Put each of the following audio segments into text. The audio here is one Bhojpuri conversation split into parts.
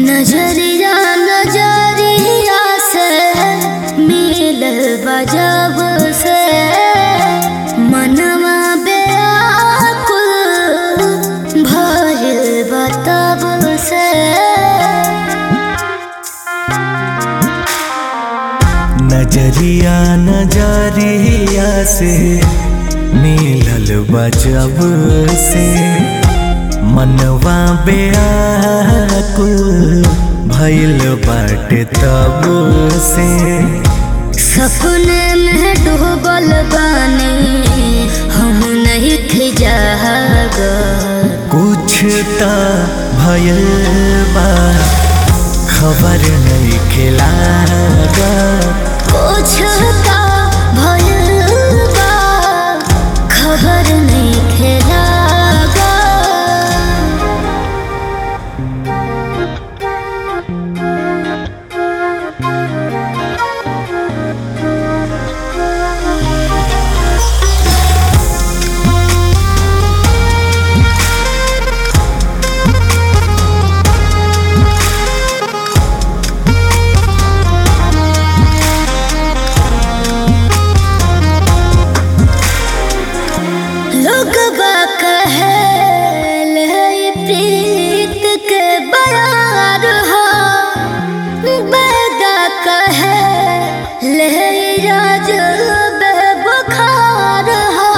नजरिया नजरिया से मिलल बजब से मनवा बेकुल भइल बतब से नजरिया नजरिया से मिलल बजब से मनवा बेकुल भइल बाटे तब से सपने में डूबल बानी हम नहीं थी जाग कुछ त भइल बा खबर नहीं खिलागा कुछ का भइल बा खबर नहीं खेलागा लोग कहे ले प्रीत के बरार हो बेदा कहे ले राज बुखार हो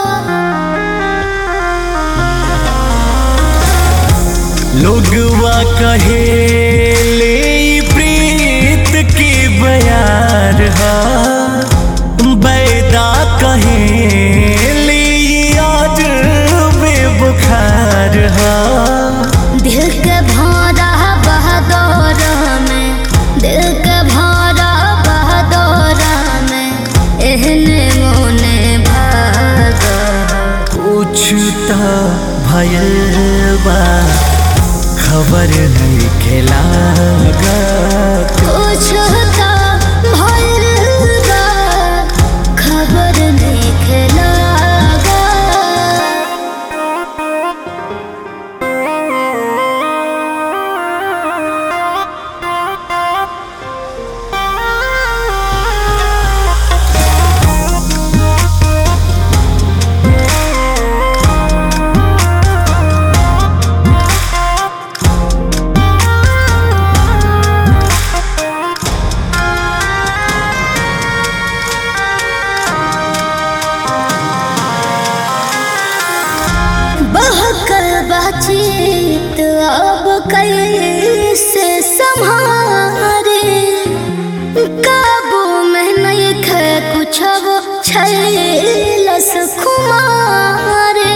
लोगवा कहे ले ई प्रीत की बयार हा बैदा कहे ले ई आज बेबुखार हा दिल के भौरा बहदौर में दिल के भौरा बहदौर में एहने मोने भाग कुछ त भयल बा खबर नहीं खेलागा कुछ का भइल बा खबर नहीं खेलागा बहकल बातचीत अब कैसे संभारे काबू में नहीं खे कुछ अब छैलस खुमारे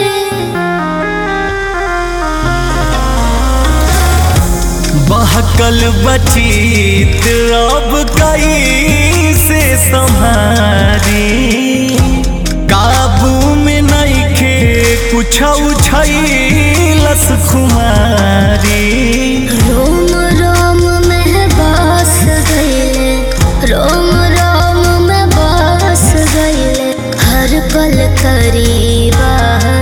बहकल बचीत अब कई से संहारी काबू में नहीं खे कुछ उछलस खुमारी रोम रोम में बस गईले रोम रोम में बस गईले हर पल करीबा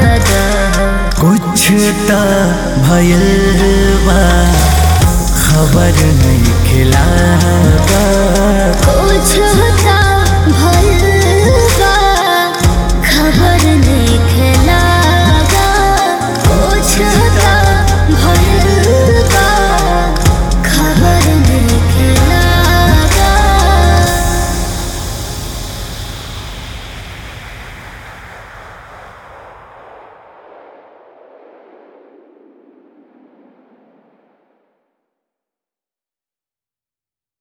कुछ त भयल बा खबर नहीं खिलागा कुछ